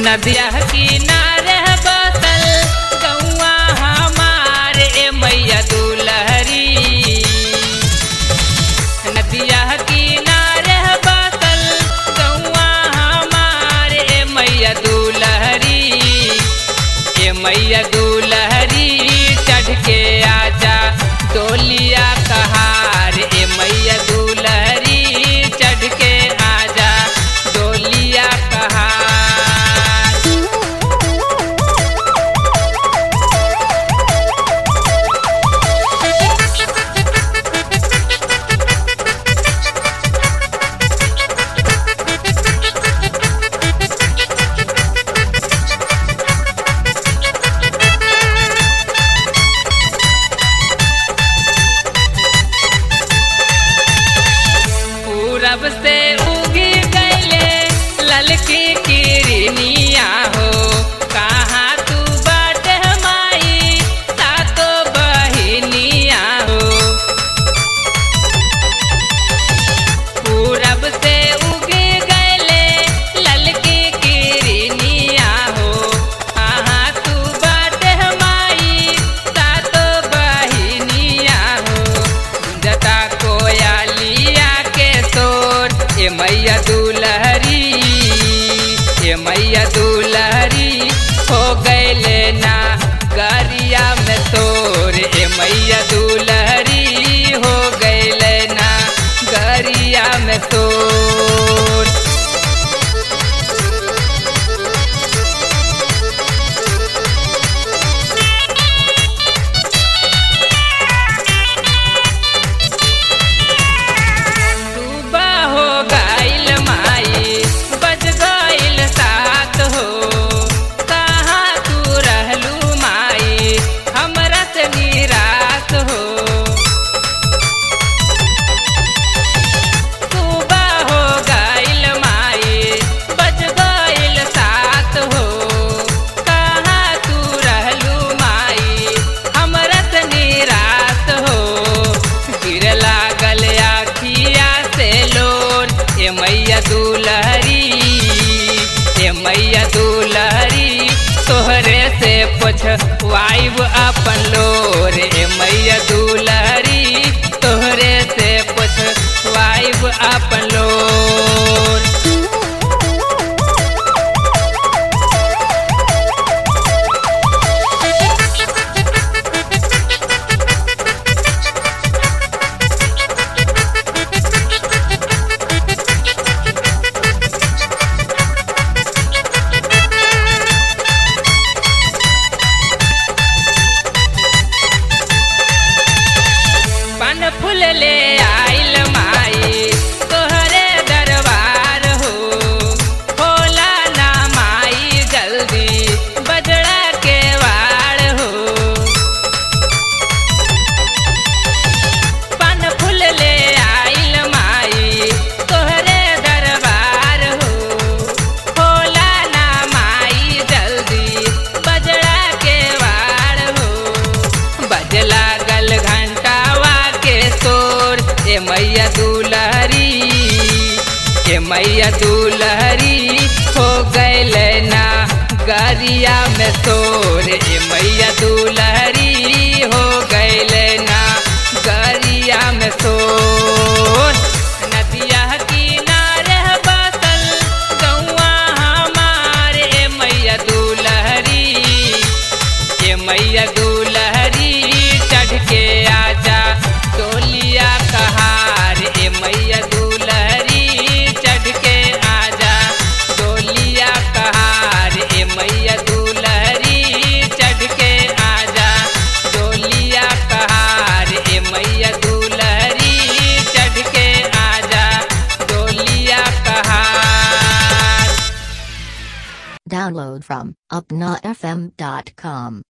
नदिया किनारे बसल गौआ हमार ए मैया दुलहरी नदिया किनारे बसल गौआ हमार ए मैया दुलहरी ए मैया दुलहरी चढ़ के आजा डोलिया कहार ए मैया दुलहरी चढ़ के आजा डोलिया कहार पूरब से उगी गईले ललकी किरनिया हो कहाँ तू बाट माई सातो बहिनिया हो पूरब से उगी गईले ललकी किरनिया हो कहाँ तू बाट माई सातो बहिनिया हो जता कोयालिया के तोर ए मैया दुलहरी ए मैया दुलहरी हो गईले ना गरिया में तोर ए मैया दुलहरी हो गईले ना गरिया में तोर सुबह हो गईल माई बज गईल सात हो कहाँ तू रहलू माई हमरा से निराश हो सुबह हो गईल माई बज गईल सात हो कहाँ तू रहलू माई हमरा से निराश हो गिर लागल आखिया से लोर ए मैया दुलहरी ए मैया दुलहरी तोहरे से पुछवाइब अपन लोर ए मैया दुलहरी तोहरे से पुछवाइब अपन लोर पन फूल ले आइल माई तोहरे दरबार हो होला ना माई जल्दी बजड़ा के वाड़ हो पन फूल ले आइल माई तोहरे दरबार हो होला ना माई जल्दी बजड़ा के वाड़ हो बज लागल घंटावा के तोर ए मैया दुलहरी ए मैया दुलहरी हो गईल ना गरिया में तोर ए मैया दुलहरी हो गईल ना गरिया में तोर नदिया किनारे बसल गौआ हमार ए मैया दुलहरी ए मैया दुलहरी चढ़ के आजा डोलिया कहार ए मैया दुलहरी चढ़ के आजा डोलिया कहार ए मैया दुलहरी चढ़ के आजा डोलिया कहार ए मैया दुलहरी चढ़ के आजा डोलिया कहार Download from upnafm.com.